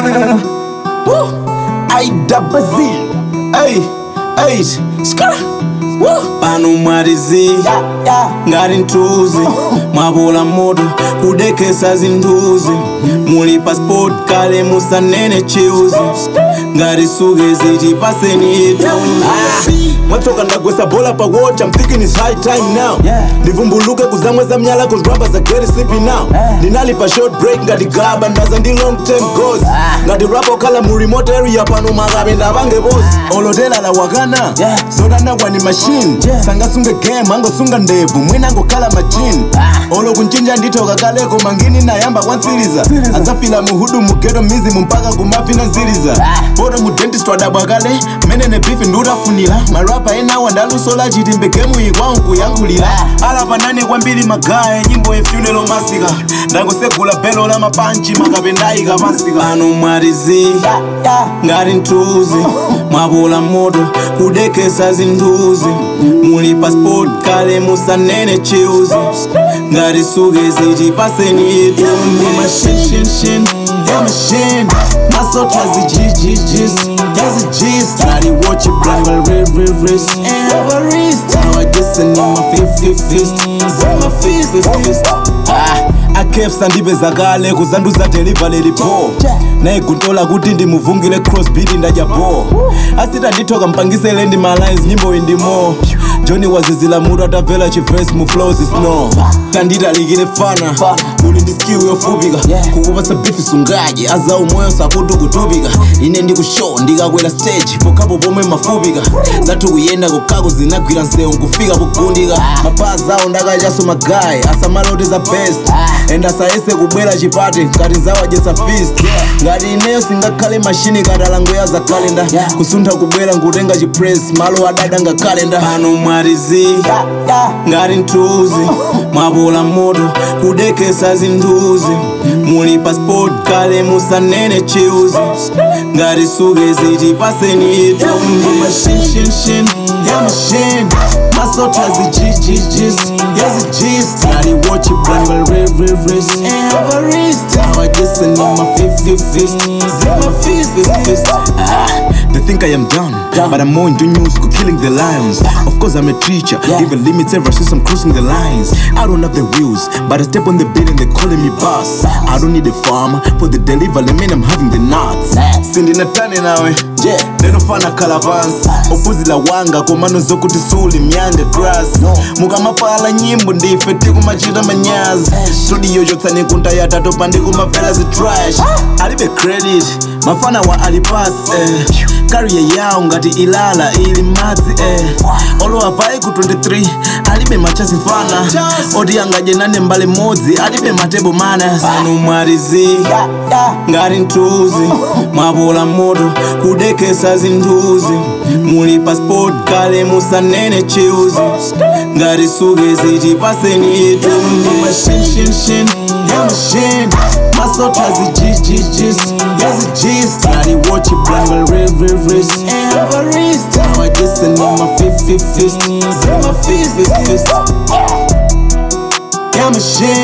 Woo. I double Z. Hey, hey, skr. Woo. Pano mwarizi ngati nthuzi mwapola moto kudekesa zinthuzi muli passport kale musanene chiuzi ngati sukezi tipaseni itunzi mwatsoka ndagwesa bola pa watch I'm thinking it's high time now ndivumbuluke kuzamweza mnyala cause rappers are getting sleepy now ndinali pa short break ngati gaba ndaza ndi long term goals ngati rap okhala mu remote area pano makabe ndapange boss olotela la wakana zodanakwa ni machine sangasunge game angosunga ndevu mwina angokhala machine olo kunchinja ndithoka kaleko mangini nayamba kwantsiriza adzafila muhudu mugeto mizimu mpaka kumafina nziriza poto mu dentist wadabwa kale menene bifi ndiutafunira marapa enawa ndalusola chitimbe gemu ikwawo nkuyankhulira alapanane kwambiri magaya nyimbo yefuneral masika ndangosegula belo la mapanchi makapendayika pansika ano mwarizi ngati nthuzi mwapola moto kudekesa zinthuzi muli passport kale musanene chiuzi ngati sukezi tipaseni itunzi mashinshinshin yamashin masota zijijijis yazijis ngati watch blangal red red wrist everest awajiseni mafififist zimafififist akepsa ndipeza kale kuzanduza delivery lipo naye guntola kuti ndimuvungile crossbeat ndadya bo asita ndithoka mpangisele ndi malines nyimbo iyi ndimo joni wazizila mutu atavela chivesi mu flows snow tanditalikire fana uli ndi skill yofupika kukupasa bifi sungaji aza umoyo sakuti kutupika ine ndikushow ndikakwera stage pokapo pomwe mafupika zathu kuyenda kokako zinagwira nsewu nkufika pogundika mapazi awo ndakachaso magayi asamalote za best and asayese kubwera chipate ngati nzawadyesa fist ngati ineyo singakhale mashini katalangoya za kalenda kusuntha kubwera ngutenga chipress malo adada nga kalenda pano mwarizi ngati nthuzi mwapola moto kudekesa zinthuzi muli passport kale musanene chiuzi ngati sukezi tipaseni itunzi mashinshinshin yamashin masota zijijijis yazijis ngati watch blangal red red wrist everest awajiseni mafififist zimafififist They think I am done, but I'm more into new school, killing the lions. Of course, I'm a teacher, even limits ever since I'm crossing the lines. I don't have the wheels, but I step on the beat and they calling me boss. I don't need a farmer for the delivery, man, I'm having the nuts. Sindi natane nawe, ndinofana kalavansi opuzila wanga komano zokuti suli myande grass mukamapala nyimbo ndife tikumachita manyazi studio chotsani kunta yatatopa ndikumavela zitrash alibe credit mafana wa alipas eh. kariya yawo ngati ilala ili madzi eh. olowa pai ku 23 alibe machasi fana oti angadye nane mbale modzi alibe matebo mana sanu mwarizi ngati nthuzi mwapola moto kudekesa zinthuzi muli passport kale musanene chiuzi ngati sukezi tipaseni itunzi mashinshinshin yamashin masota zijijijis yazijis ngati watch blangal red red wrist everest awajiseni mafififist zimafififist yamashin